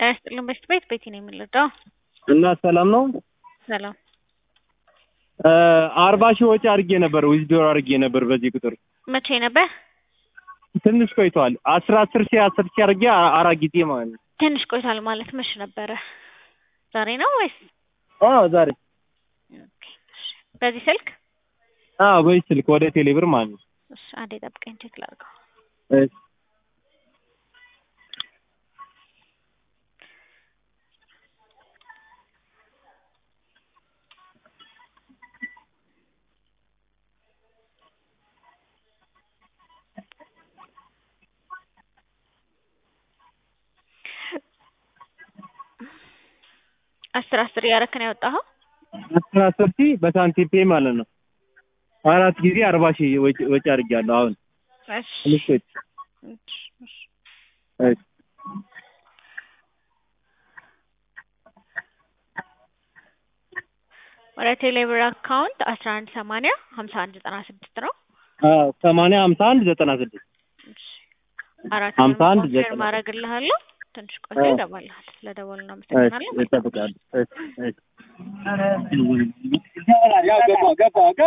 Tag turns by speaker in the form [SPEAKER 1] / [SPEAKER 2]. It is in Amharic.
[SPEAKER 1] ጤና ይስጥልን በሽት ቤት ቤቲ ነው የምንረዳው።
[SPEAKER 2] እና ሰላም ነው።
[SPEAKER 1] ሰላም
[SPEAKER 2] አርባ ሺህ ወጪ አድርጌ ነበር ዊዝድሮ አድርጌ ነበር በዚህ ቁጥር
[SPEAKER 1] መቼ ነበር?
[SPEAKER 2] ትንሽ ቆይቷል። አስር አስር ሺህ አስር ሺህ አድርጌ አ- አራት ጊዜ ማለት ነው።
[SPEAKER 1] ትንሽ ቆይቷል ማለት መቼ ነበረ? ዛሬ ነው ወይስ?
[SPEAKER 2] አዎ ዛሬ
[SPEAKER 1] ኦኬ፣ እሺ። በዚህ ስልክ
[SPEAKER 2] አዎ በዚህ ስልክ ወደ ቴሌብር ማለት ነው።
[SPEAKER 1] እሺ፣ አንዴ ጠብቀኝ ቼክ ላድርገው።
[SPEAKER 2] እሺ።
[SPEAKER 1] አስር አስር እያደረክ ነው ያወጣኸው?
[SPEAKER 2] አስር አስር ሺህ በሳንቲም ፔ ማለት ነው። አራት ጊዜ አርባ ሺህ ወጪ ወጪ አድርጌያለሁ። አሁን
[SPEAKER 1] እሺ፣
[SPEAKER 2] ትንሽ ቆይቶ
[SPEAKER 1] እሺ፣ እሺ።
[SPEAKER 2] እሺ።
[SPEAKER 1] ወደ ቴሌብር አካውንት አስራ አንድ ሰማንያ ሀምሳ አንድ ዘጠና ስድስት ነው።
[SPEAKER 2] አዎ ሰማንያ ሀምሳ አንድ ዘጠና ስድስት
[SPEAKER 1] እሺ። አራት
[SPEAKER 2] ሀምሳ አንድ
[SPEAKER 1] ኮንፊርም
[SPEAKER 2] ዘጠና
[SPEAKER 1] ማድረግልሃለሁ። ትንሽ ቆይቶ
[SPEAKER 2] አዎ።
[SPEAKER 1] ይገባልሃል። ስለደወሉ
[SPEAKER 2] እሺ
[SPEAKER 1] እናመሰግናለን።
[SPEAKER 2] እጠብቃለሁ። እሺ እሺ